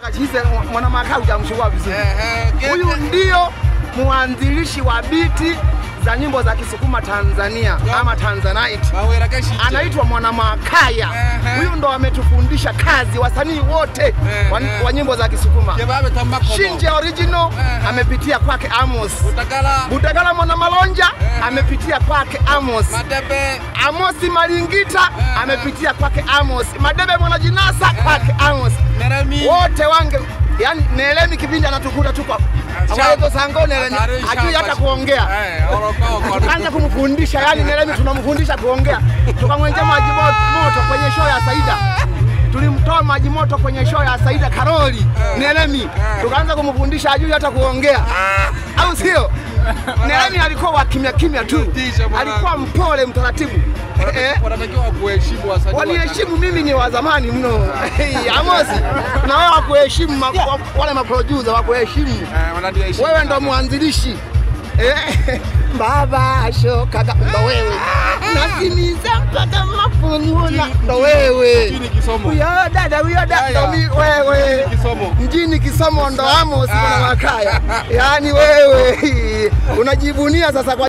Chize mwana Makau hujamchukua vizuri. Ehe, Huyu Gete. ndio mwanzilishi wa biti za nyimbo za Kisukuma Tanzania ama Tanzanite. Wawera keshi. Anaitwa Mwana Makaya. Ehe. Huyu ndo ametufundisha kazi wasanii wote wa, Ehe. wa nyimbo za Kisukuma. Kebabe tambako. Shinje original Ehe. amepitia kwake Amos. Utakala. Budagala Mwana Malonja Ehe. amepitia kwake Amos. Madebe. Amosi Malingita Ehe. amepitia kwake Amos. Madebe Mwana Jinasa kwake Amos. Neremi. Wote wange yani Nelemi kipindi anatukuta tuko Shamba. awaezo sango Nelemi Hatari hajui shamba. hata kuongea. Eh, oroko. Tukaanza kumfundisha yani Nelemi tunamfundisha kuongea. Tukamwenja maji mo- moto kwenye show ya Saida. Tulimtoa maji moto kwenye show ya Saida Karoli Nelemi. Tukaanza kumfundisha hajui hata kuongea. Au sio? Nelemi alikuwa wa kimya kimya tu. Tisha bwana. Alikuwa mpole mtaratibu. Eh? Wanatakiwa kuheshimu wasanii. wa Waniheshimu mimi ni wa zamani mno. Amosi, na wewe wakuheshimu ma, wa- wale maproducer wakuheshimu. Eh, wananiheshimu. Wewe ndo mwanzilishi. Eh, Baba shokaga ndo wewe. Nasimiza mpaka mafununa ndo wewe. Mjini Kisomo. Huyo dada huyo dada ndo mi- wewe. Kisomo. Mjini Kisomo ndo Amos na Makaya. Yaani wewe unajivunia sasa kwa